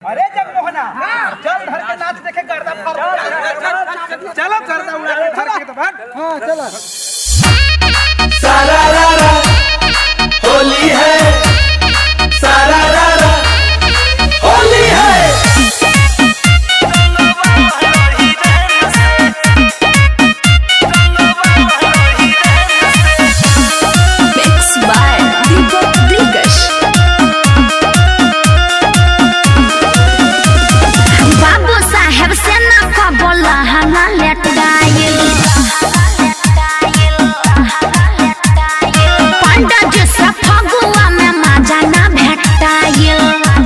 अरे जगमोहना चल धर के नाच देखे गर्दा फर चलो गर्दा उड़ा के धर के तो भाग हाँ चला सारा रारा होली है सारा रारा होली है Mixed by Deepak Dikash. बाबू साहेब से ना कबोला हला लेट गायल पंडा जी से फगुआ में मजा ना भेटायल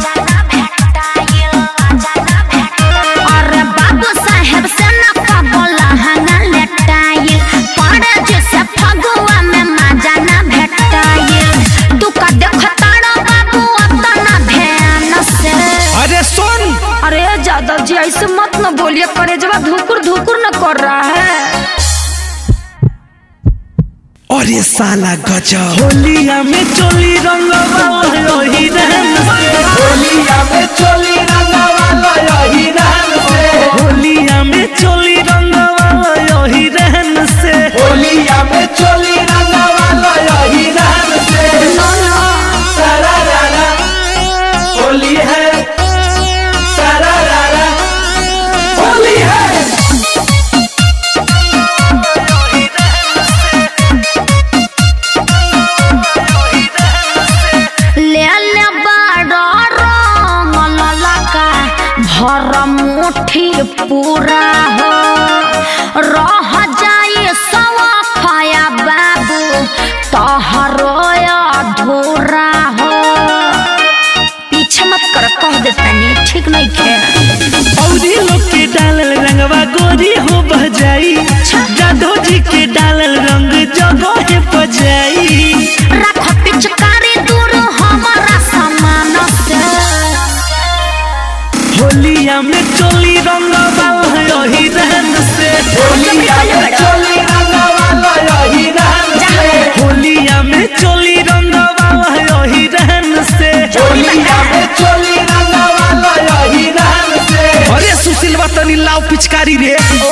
अरे बाबू साहेब से ना कबोला हला लेट गायल पंडा जी से फगुआ में मजा ना भेटायल दुका देखताड़ो बाबू अपना ध्यान से अरे सुन अरे जादव जी ऐसे मत न बोलिए करे जब धुकुर धुकुर न कर रहा है अरे साला गजब होलिया में चोली रंगवा यही रहन से होलिया में चोली रंगवा यही रहन से होलिया में चोली रंगवा यही रहन से होलिया में चोली रंगवा यही रहन से सारा रारा होली है सारा रारा होली है ले ले बड़ा रंग ललका भर मुट्ठी पूरा हो रह जाए सवा खाया बाबू तोहरो अधूरा हो पीछे मत कर कह देतानी ठीक नहीं खे औरी लोग के डालल रंगवा गोरी हो बजाई जादो जी के डालल रंग जगह बजाई रख पिचकारी दूर हमारा सामान से होलिया में चोली रंगवा यही रहन से होलिया में चोली रंगवा यही रहन से होलिया में चोली रंगवा यही रहन से होलिया में चोली रंगवा यही रहन से अरे सुशील तनी लाव पिचकारी रे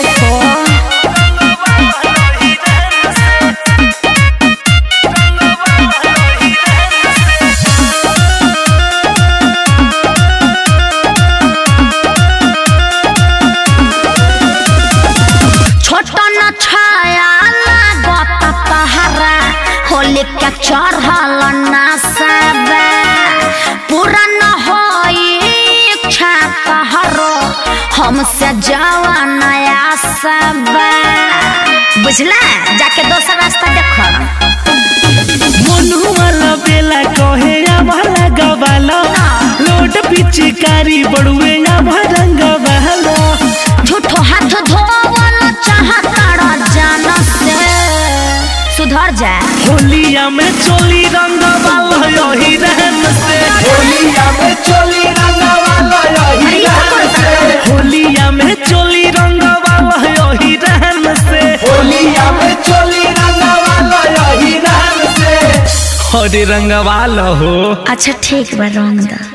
छोटा न छाया लागत तहरा होली के चढ़ल ना सब पूरा न होई इच्छा तहरो हमसे जावा नया सब बुझला जाके दोसर रास्ता देखो मनु वाला बेला कहे वाला गवाला लोट पिचकारी बड़ुए भरंग बहला झूठो हाथ धोवल चाहता जान से सुधर जा होलिया में चोली रंग वाला यही रहन से होलिया में चोली रंग वाला यही रहन से होलिया में चोली रंग वाला यही रहन से होलिया में चोली रंग वाला यही रहन से अरे रंग वाला हो अच्छा ठीक बा रंग दा